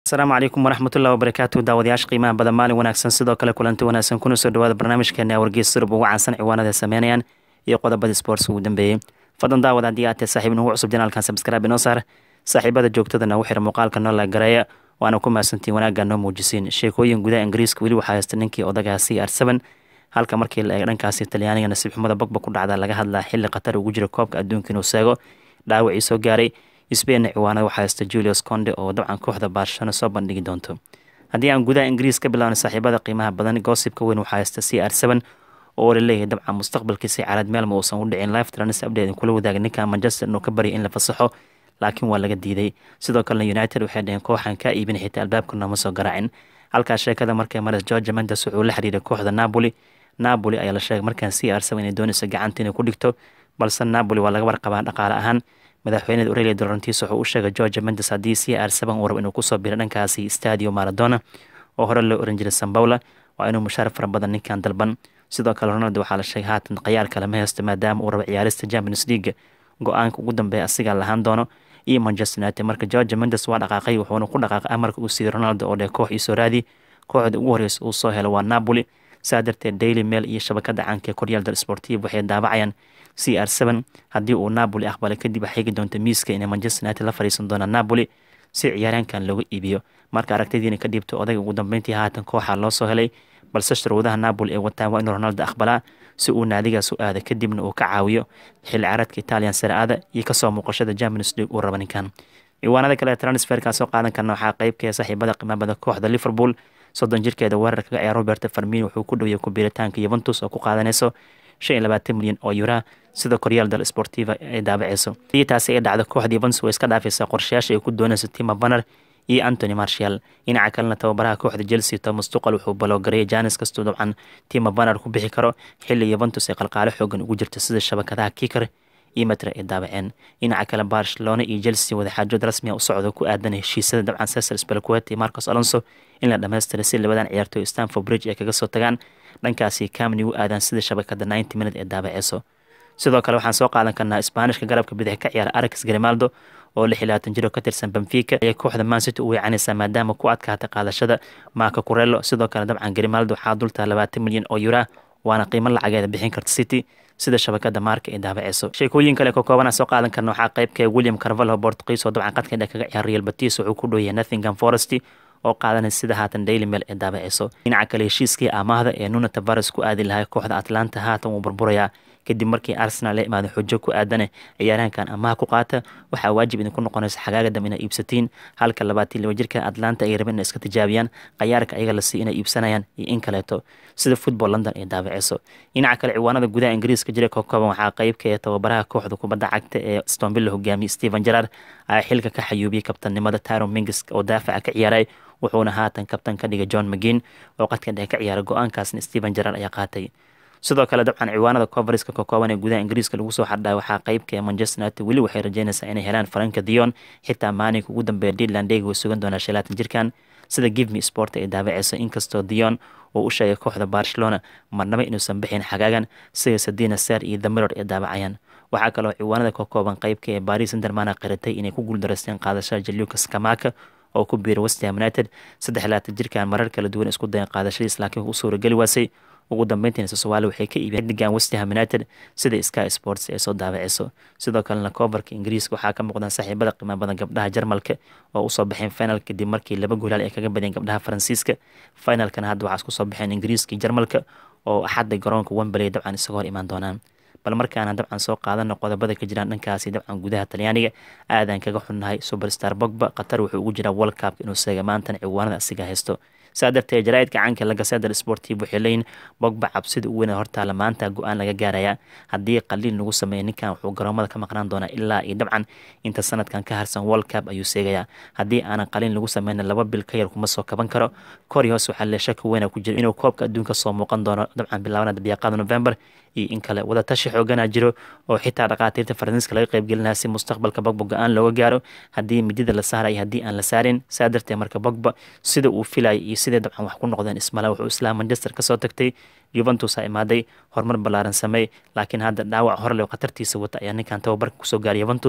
asalaamu calaykum waraxmatullahi wabarakaatu daawadayaasha qiimaha badan maalin wanaagsan sidoo kale kulanti wanaagsan kuna soo dhawaada barnaamijkeena wargeys surub ugu caansan ciwaanada sameynayaan iyo qodobadii sports ugu dambeeyey fadlan daawad haddii aad tahay saaxiib nagu cusub janaalkan sabskraibe inoo saar saaxiibada joogtada nagu xira muuqaalka noo la gareeya waana ku mahadsantiin wanaagga noo muujisiin sheekooyin gudaha ingiriiska weli waxaa haysta ninkii odagaa c r seven halka markii la eeg dhankaasi talyaaniga nasiib xumada bogba ku dhacda laga hadlaa xilli khatar ugu jira koobka adduunka inuu seego dhaawacii soo gaaray sbainna ciwaanada waxaa haysta julius conde oo dabcan kooxda barcelona soo bandhigi doonto haddii aan gudaha ingiriis ka bilaabna saaxiibada qiimaha badan goosibka weyn waxaa haysta c r seven oo laleeyahay dabcan mustaqbalkiisa caraad meelma uusan u dhicin life trans update kula wadaaga ninka manchester inuu ka barya in la fasaxo laakiin waa laga diiday sidoo kalena united waxay dhaheen kooxan kaa iibin xitaa albaabka nooma soo garaacin halkaa sheekada markay mares george mendes wuxuu la xiriiray kooxda napoli napoli ayaa la sheegay markaan c r seven inay doonayso gacanta inay ku dhigto balse napoli waa laga warqabaa dhaqaale ahaan madaxweyneda aurelia dorantis wuxuu u sheegay george mendes haddii c r seven uu rabo inuu kusoo biro dhankaasi stadio maradona oo hore loo oran jiray sambaula waa inuu mushaar fara badan ninkan dalban sidoo kale ronaldo waxaa la sheegay haatan qayaar kale ma haysto maadaama uu rabo ciyaarista champions league go-aanka ugu dambeeya asigaa lahaan doono iyo manchester united marka george mendes waa dhaqaaqay wuxuuna ku dhaqaaqay amarka uu siiyey ronaldo oo dheh koox iisoo raadi kooxda ugu horeysa uu soo helo waa napoli saa darteed daily mail iyo shabakada caanka ee koryaal del sportiv waxay daabacayaan c r seven haddii uu napoli aqbalay kadib waxay xigi doonta miiska inay manchester united la fadhiisan doonaan napoli si ciyaaryaankan looga iibiyo marka aragtidiina ka dhiibto odayga ugu dambeyntii haatan kooxa loo soo helay balse shuruudaha napoli ay wataan waa inuu ronaldo aqbalaa si uu naadigaas u aada kadibna uu ka caawiyo xilli caaradka italian saraada iyo kasoo muuqashada champions league uu raba ninkan ciwaanada kale transferkaa soo qaadan karna waxaa qeybkee saaxiibada qimaabada kooxda liverpool soddon jirkeeda weerar kaga ciyaar roberto farmin wuxuu ku dhowiyay kubiritaanka yuventus oo ku qaadanayso shan iyo labaatan milyan oo yura sida koryaal dal sportiva ay daabaceyso hadii taasi ay dhacdo kooxda yuventus way iska dhaafaysaa qorshayaasha ay ku doonayso tima banner iyo antony marshall dhinaca kalena tababaraha kooxda chelsea thomas tuqal wuxuu baloogareeyay janis kastoo dabcan tima banner ku bixi karo xilli yuventus ay qalqaalo xoogan ugu jirta sida shabakadaha kiker iyo metre ay daabaceen dhinaca kale barcelona iyo chelsea wadaxaajood rasmiga u socdo ku aadan heshiisada dabcan cesar spelquet iyo marcos alonso in la dhammaystira si labadan ciyaartoy stanford bridge ay kaga soo tagaan dhankaasi camni u aadaan sida shabakada ninety minute ee daabaceyso sidoo kale waxaan soo qaadan karnaa sbaanishka garabka bidix ka ciyaara alex grimaldo oo lix iyo labaatan jiro ka tirsan benfica ayay kooxda mancity u weecanaysaa maadaama ku adkaatay qaadashada marco curello sidoo kale dabcan grimaldo waxaa dultaa labaatan milyan oo yura waana qiimo lacageeda bixin karta city sida shabakada maarka ay daabaceyso sheekooyin kale ka kooban aan soo qaadan karna waxaa qeybka william carvalho portugiis oo dabcan qadka dhex kaga ciyaar real batis wuxuu ku dhowyay nothingham forest oo qaadanay sida haatan daily mail ee daabaceyso dhinaca kale heshiiskii amaahda ee nuna tavares ku aadi lahay kooxda atlanta haatan wuu burburayaa kadib markii arsenal la imaada xujo ku aadane ciyaarahankan amaha ku qaata waxaa waajib idinku noqonaysa xagaaga dambe inaad iibsatiin halka labaatan laba jirka atlanta ay rabeen inay iska tijaabiyaan qayaarka ayaga la sii inay iibsanayaan iyo in kaleeto sida football london ay daabaceyso dhinaca kale ciwaanada gudaha ingiriiska jira ka kooban waxaa qeybka ee tababaraha kooxda kubadda cagta ee stonville hogaamiyey stephen gerard ayaa xilka ka xayuubiyey kabtannimada tyron mingis oo daafaca ka ciyaaray wuxuuna haatan kabtan ka dhigay john mcgin oo qadka dhexe ka ciyaaray go-aankaasna stephen gerard ayaa qaatay sidoo kale dabcan ciwaanada covariska ka kooban ee gudaha ingiriiska lagu soo xardhay waxaa qeybka ee manchester united weli waxay rajeynaysaa inay helaan faranka dion xitaa maalinka ugu dambeeya deadland dayga way sugan doonaa shan laatan jirkan sida give me sport ay daabaceyso inkastoo dion uu u sheegay kooxda barcelona marnaba inuusan bixin xagaagan sida sadina ser iyo damiror ay daabacayaan waxaa kaloo ciwaanada ka kooban qeybka ee baris intermana qiratay inay ku guuldareysteen qaadashada jaliukas kamaka oo ku biiray westham united saddex laatan jirkan marar kala duwan isku dayan qaadashadiis laakiin u suurageli waasay ugu dambeyntiina sosomaali waxay ka iibiyeen xidigan westham united sida sky sports ay soo daabaceyso sidoo kalena koobarka ingiriiska waxaa ka muuqdaan saaxiibada qiimo badan gabdhaha jarmalka oo usoo baxeen final kadib markii laba goolaal ay kaga badeen gabdhaha faransiiska finalkana hadda waxaa isku soo baxeen ingiriiska iyo jarmalka oo axadda garoonka wembley dabcan isaga hor imaan doonaan bal markaana dabcan soo qaadano qodobada ka jiraan dhankaasi dabcan gudaha talyaaniga aadaan kaga xunnahay superstar bogba qatar wuxuu ugu jiraa world cup inuu seega maantana ciwaanada asiga haysto saa darteed jaraaidka caanka lagaseda sportiv waxay leeyihin bogba cabsida u weyna hortaala maanta go-aan laga gaarayaa haddii qaliil lagu sameeya ninkan wuxuu garoomada ka maqnaan doonaa ilaa iyo dabcan inta sanadkan ka harsan world cup ayuu seegayaa haddii aanan qaliil lagu sameyna laba bil ka yar kuma soo kaban karo kori hoos waxaa le shaka weyna ku jira inuu koobka adduunka soo muuqan doono dabcan bilaabanada biyaaqada november iyo in kale wadatashi xoogana jiro oo xitaa dhakhaatiirta faransiiska laga qeybgelinaya si mustaqbalka bogba go-aan looga gaaro haddii midida la saarayo haddii aan la saarin saa darteed marka bogba sida uu filayay iyo sidee dabcan wax ku noqdeen ismala wuxuu islaa manchester kasoo tagtay yuventus a imaaday horumar ballaaran sameey laakiin hadda dhaawac horle khatartiisa wata ayaa ninkan tababarka kusoo gaaray yuventus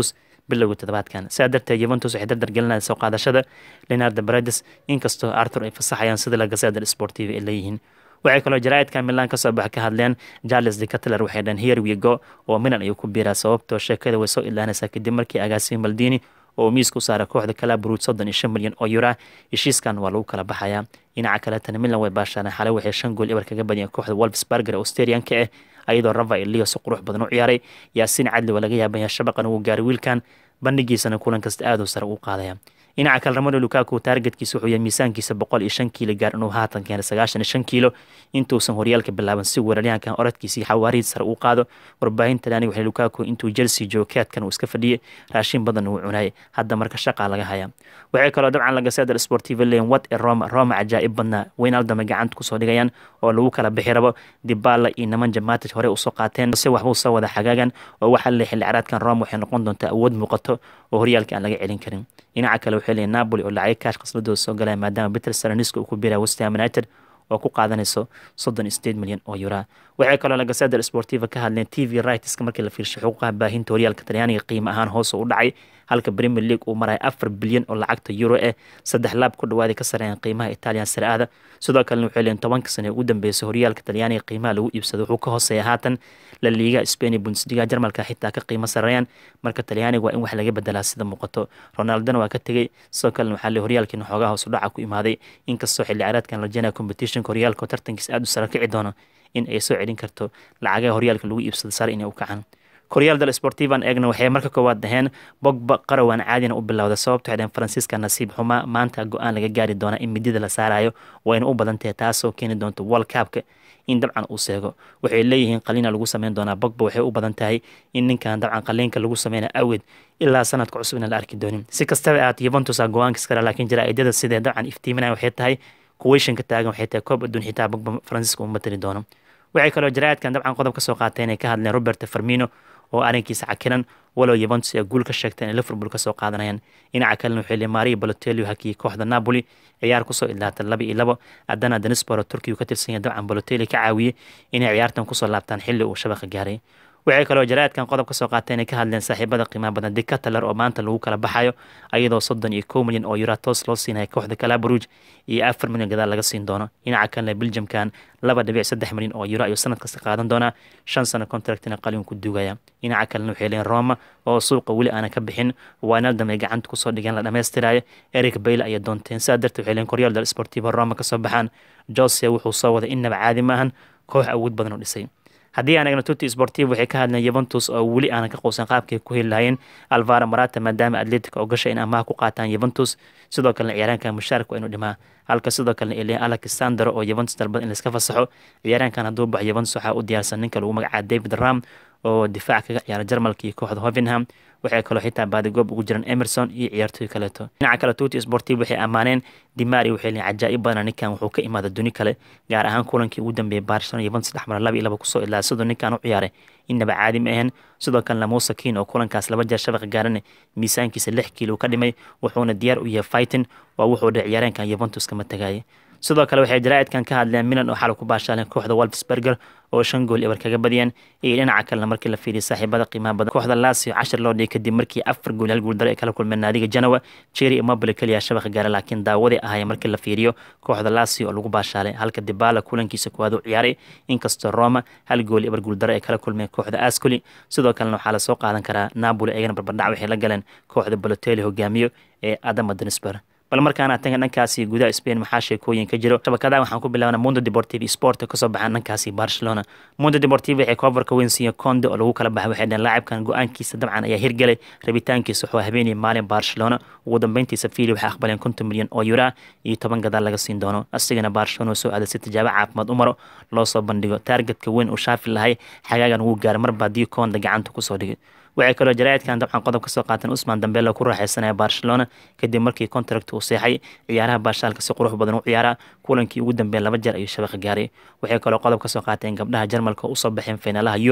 bilowga toddobaadkan sidaa darteed yuventus waxay dardar gelinaya soo qaadashada leonardo paredes inkastoo arthur ay fasaxayaan sida la gazeta sportiva ay leeyihiin waxay kaloo jaraa'idka milan ka soo bax ka hadleen charles de catler waxay dhaheen here we go oo milan ayuu ku biiraa sababtoo sheekada way soo ilaanaysaa kadib markii agaasimo maldini oo miiska u saara kooxda kala bruud soddon iyo shan milyan oo yura heshiiskan waa lagu kala baxayaa dhinaca kaletana milan way baashaaneen xalay waxay shan gool ebar kaga badiyeen kooxda wolfsburger australianka ah ayadoo rava leo si qurux badan u ciyaaray yaasiin cadli waa laga yaabanya shabaqan ugu gaaray wiilkan bandhigiisana kulan kasta aaduu sare u qaadaya dhinaca kale ramado lukaku taargetkiisa wuxuu yahay miisaankiisa boqol iyo shan kiilo gaar inuu haatan keenay sagaashan iyo shan kiilo intuusan horyaalka bilaaban si weeraryahankan orodkiisii xawaariid sare u qaado warbaahinta dani waxay lukaku intuu chelsea joogo keedkan uu iska fadhiyay raashin badan uu cunayay hadda marka shaqaa laga haya waxay kaloo dabcan lagaseda sportiva leeyihin wat e roma roma cajaa'ib badnaa weynaldama gacanta kusoo dhigayaan oo lagu kala bixi rabo dibala iyo naman jamatic hore usoo qaateen se waxbuu soo wada xagaagan oo waxaa leeyahay xilli caraadkan roma waxay noqon doontaa awood muuqato oo horyaalka aan laga celin karin dhinaca kale waxay leeyihin napoli oo lacag kaash qasladooda soo galaya maadaama peter saraniska uu ku biiraya westham united oo ku qaadanayso soddon iyo sideed milyan oo yuraa waxay kaloo lagaseda sportiva ka hadleen t v rightska markii la fiirshay xuquuqaha baahinta horyaalka talyaaniga qiimo ahaan hoos u dhacay halka premier league uu maraya afar bilyan oo lacagta euro eh saddex laab ku dhawaaday ka sareeyaan qiimaha italian sare-aada sidoo kalena waxay leeyihin tobanka sane ugu dambeysay horyaalka talyaaniga qiimaha lagu iibsado wuxuu ka hooseeya haatan la liiga spain bundesliga jarmalka xitaa ka qiimo sareeyaan marka talyaaniga waa in wax laga bedelaa sida muuqato ronaldona waa ka tegey sidoo kalena waxaa le horyaalkiina xoogaha hoos u dhaca ku imaaday inkastoo xilli caraadkan la jeenaya competitionka horyaalka oo tartankiisa aada u sare kici doono in ay soo celin karto lacagaha horyaalka lagu iibsado sare inay u kacaan koryaal dal sportivan eegna waxay marka koowaad dhaheen bogba qarawaan caadina u bilowda sababto waxay dhaheen faransiiska nasiib xuma maanta go-aan laga gaari doona in midida la saarayo wayna u badan tahay taasoo keeni doonta world cupka in dabcan uu seego waxay leeyihiin qaliina lagu sameyn doonaa bogba waxay u badan tahay in ninkan dabcan qaliinka lagu sameyna awed ilaa sanadka cusub ina la arki doonin si kastaba ahaat yuventus a go-aankas kale laakiin jaraa'idada sidee dabcan iftiiminaya waxay tahay kuweyshanka taagan waxay tahay koob adduun xitaa bogba faransiiska uma matali doono waxay kaloo jaraa'idkan dabcan qodob ka soo qaateen ay ka hadleen robert farmino oo arrinkiisa cakiran walow yuventus ee guul ka sheegteen in liverpool ka soo qaadanayaan dhinaca kalena waxay leeyihin mario balotelli hakiyay kooxda napoli ciyaar kusoo idlaatay laba iyo labo haddana danisporo turkiga ka tirsan yahay dabcan balotelli ka caawiyey inay ciyaartan kusoo laabtaan xilli uu shabaqa gaaray waxay kaloo jaraa'idkan qodob ka soo qaateen ay ka hadleen saaxiibada qiimaha badan decataler oo maanta lagu kala baxayo ayadoo soddon iyo kow milyan oo yuratos loo siinaya kooxda kalabaruj iyo afar milyan gadaal laga siin doono dhinaca kalena belgiumkan laba dhibic saddex milyan oo yuro ayuu sanad kasta qaadan doonaa shan sano contractina qalin ku dugaya dhinaca kalena waxay leeyihin roma oo suuqa weli aanan ka bixin wijnaldam ay gacanta kusoo dhigeen la dhammaystirayo eric bayle ayay doonteen sidaa darteed waxay leeyihin koryaal dal sportivo roma kasoo baxaan jose wuxuu soo waday innaba caadi maahan koox awood badan oo dhisay haddii aan eegno tuti sportiv waxay ka hadleen yuventus oo weli aanan ka quusan qaabkay ku heli lahayeen alvara marata maadaama atletic oo gashay in amaha ku qaataan yuventus sidoo kalena ciyaaraanka mushaarka waa inuu dhimaa halka sidoo kalena ay leeyihin alexander oo yuventus dalbad in laiska fasaxo ciyaaraankan hadduu baxo yuventus waxaa u diyaarsan ninka lagu magacaaba david ram oo difaac kaga ciyaara jarmalka iyo kooxda hovenham waxay kaloo xitaa baadigoob ugu jiraan emerson iyo ciyaartooy kaleeto dhinaca kale tuti sportiv waxay ammaaneen dimari waxay leeyihin cajaa'ib badana ninkan wuxuu ka imaada duni kale gaar ahaan kulankii ugu dambeeyay barcelona yuventus saddex mar laba iyo laba kusoo ilaa sidoo ninkan u ciyaaray innaba caadi ma ahan sidoo kalena muuse kiin oo kulankaas laba jeer shabaqa gaarana miisaankiisa lix kiilo ka dhimay wuxuuna diyaar u yahay fighting waa wuxuu dhe ciyaareenkan yuventus kama tagaaya sidoo kale waxay jaraa'idkan ka hadleen milan oo xal ku baashaaleen kooxda wolfsberger oo shan gool ebar kaga badiyeen iyo dhinaca kalena markii la fiiriyay saaxiibada qiimaha badan kooxda lasio cashar loo dhigay kadib markii afar gool hal guuldaro ay kala kulmeen naadiga janowa jeri immobile keliya shabaqa gaara laakiin daawadii ahaya markii la fiiriyo kooxda lasio oo lagu baashaalay halka dibala kulankiisa koowaad u ciyaaray inkastoo roma hal gool ebar guuldaro ay kala kulmeen kooxda ascoli sidoo kalena waxaa lasoo qaadan karaa napoli ayagana barbardhac waxay la galeen kooxda balotelli hogaamiyo ee adama danisber bal markaana tagan dhankaasi gudaha spain maxaa sheekooyin ka jiro shabakadaha waxaan ku bilaabna mundo deportivo sport kasoo baxaan dhankaasi barcelona mundo deportivo waxay koofarka weyn siiya conde oo lagu kala baxay waxay dhaheen laacibkan go-aankiisa dabcan ayaa hirgelay rabitaankiisa wuxuu habeenayay maalin barcelona ugu dambeyntii safili waxay aqbaleen konton milyan oo yura iyo toban gadaal laga siin doono asigana barcelona soo aaday si tijaabo caafimaad u maro loo soo bandhigo taargetka weyn uu shaafi lahay xagaagan wuu gaaray marba haddii conde gacanta kusoo dhigay waxay kaloo jaraa'idkan dabcan qodob ka soo qaateen usman dambelo ku raaxaysanaya barcelona kadib markii contract uu seexay ciyaaraha baashaalka si qurux badan u ciyaara kulankii ugu dambeeya laba jeer ayuu shabaqa gaaray waxay kaloo qodob ka soo qaateen gabdhaha jarmalka usoo baxeen finaalaha euro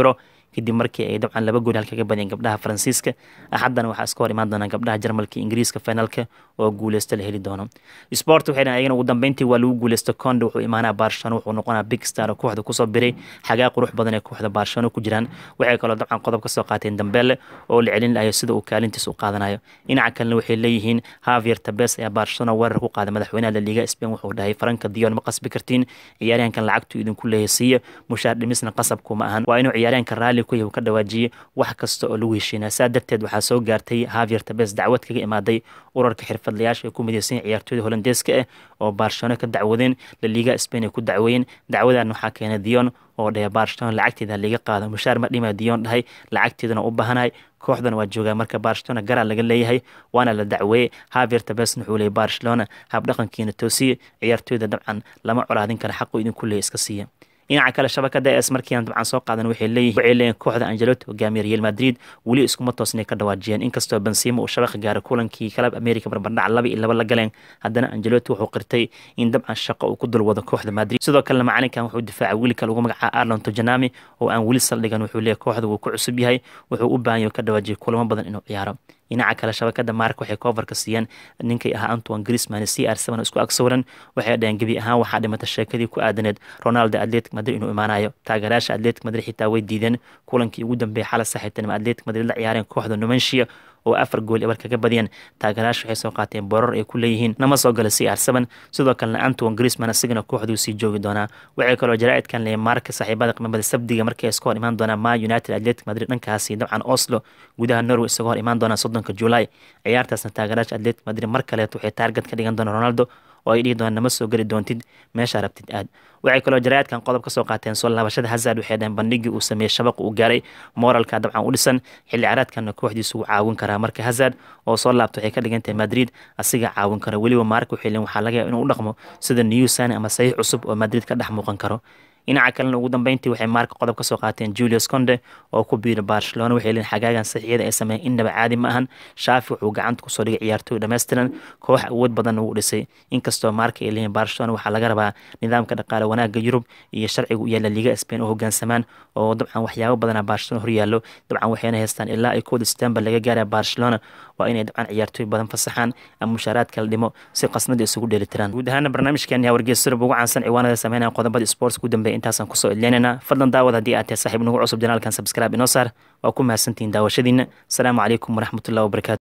kadib markii ay dabcan laba gool halkaga badiyeen gabdhaha faransiiska axaddana waxaa iska hor imaan doonaa gabdhaha jarmalka ingiriiska finalka oo guuleysta la heli doono sport waxay dhahan ayagana ugu dambeyntii waa lagu guuleysta conde wuxuu imaanaa barcelona wuxuu noqonaa big star oo kooxda kusoo biray xagaa qurux badan ee kooxda barcelona ku jiraan waxay kaloo dabcan qodob kasoo qaateen dambeele oo la celin lahayo sida uu kaalintiis u qaadanayo dhinaca kalena waxay leeyihiin havier tabes ayaa barcelona weerar ku qaaday madaxweynaha la liga spain wuxuu dhahay faranka dion ma qasbi kartiin ciyaaryahankan lacagtu idinku leehaysiiya mushaar dhimisna qasabkuma ahan waa inuu ciyaaryahanka raalli ku yahu ka dhawaajiye wax kasta oo lagu heshiinaa saa darteed waxaa soo gaartay havier tabes dacwad kaga imaaday urarka xirfadlayaasha ay ku midaysan ciyaartooyda holandeeska ah oo barcelona ka dacwadeen la liga spain ay ku dacweeyeen dacwadan waxaa keenay dion oo dhahe barcelona lacagteeda laga qaado mushaar ma dhima dion dhahay lacagteedana u baahanahay kooxdana waa joogaa marka barcelona garaa laga leeyahay waana la dacweeyey havier tabesn wuxuu leeyay barcelona habdhaqankiina toosiya ciyaartooyda dabcan lama colaadin kara xaqu idinku leeya iska siiya dhinaca kale shabakada es markiiaan dabcan soo qaadan waxay leeyihin waxay leeyihin kooxda angeloto hogaamiye real madrid weli iskuma toosnay ka dhawaajiyeen inkastoo bensimo uu shabaqa gaaray kulankii kalab america barbardhac laba iyo laba la galeen haddana angeloto wuxuu qirtay in dabcan shaqo uu ku dulwado kooxda madrid sidoo kalena macalinkan wuxuu difaacay wiilka lagu magacaaba arlon tojanami oo aan weli saldhigan wuxuu leeyahy kooxda wuu ku cusub yahay wuxuu u baahan yahay ka dhawaajiyay kulamo badan inuu ciyaaro dhinaca kale shabakada maark waxay koofarka siiyeen ninkay ahaa antoine grisman c r seven isku ag sawiran waxay dhaheen gebi ahaan waxaa dhimata sheekadii ku aadaneed ronaldo atletic madrid inuu imaanayo taageerayaasha atletic madrid xitaa way diideen kulankii ugu dambeeyay xala saxiibtanima atletic madrid la ciyaareen kooxda numancia oo afar gool ebar kaga badiyeen taageerayaasha waxay soo qaateen borar ay ku leeyihiin nama soo gala c r seven sidoo kalena antoine grisman asigana kooxduu sii joogi doonaa waxay kaloo jaraa'idkan leeyahay maarka saaxiibada qiimabada sabdiga markii ay iska hor imaan doonaan ma united atletic madrid dhankaasi dabcan oslo gudaha norway isaga hor imaan doonaan soddonka juulaay ciyaartaasna taageerayaasha atletic madrid mar kaleet waxay taargad ka dhigan doonaan ronaldo oo ay dhihi doonaan nama soo geli doontid meeshaa rabtid aad waxay kaloo jaraa'idkan qodob ka soo qaateen soo laabashada hazard waxay dhaheen bandhigii uu sameeyey shabaqa uu gaaray moralka dabcan u dhisan xilli caraadkanna kooxdiisu uu caawin karaa marka hazard oo soo laabta waxay ka dhigan tahay madrid asiga caawin karo weliba maarka waxay leeyihin waxaa laga yaaba inuu u dhaqmo sida new sani ama saxiix cusub oo madrid ka dhex muuqan karo dhinaca kalena ugu dambeyntii waxay maarka qodob ka soo qaateen julius conde oo ku biiray barcelona waxay leeyihin xagaagan saxiixyada ay sameeyeen innaba caadi ma ahan shaafi wuxuu gacanta kusoo dhigay ciyaartooy dhammaystiran koox awood badan ugu dhisay inkastoo maarka ay leeyihin barcelona waxaa laga rabaa nidaamka dhaqaale wanaagga yurub iyo sharcigu iyo laliga spain oo hogaansamaan oo dabcan waxyaabo badana barcelona horyaallo dabcan waxayna haystaan ilaa ay kooda stember laga gaaraya barcelona waa inay dabcan ciyaartooy badan fasaxaan ama mushaaraad kala dhimo si qasnada isugu dheelitiraan guud ahaana barnaamijkeeni yaa wargeysurub ugu caansan ciwaanada sameynaya qodobada sports ugu dambeeya intaasaan kusoo idleynayna fadlan daawad haddii aad tahay saaxiib nagu cusub janaalkan subscribe inoo saar waa ku mahadsantihiin daawashadiina asalaamu calaykum waraxmatullahi wabarakatu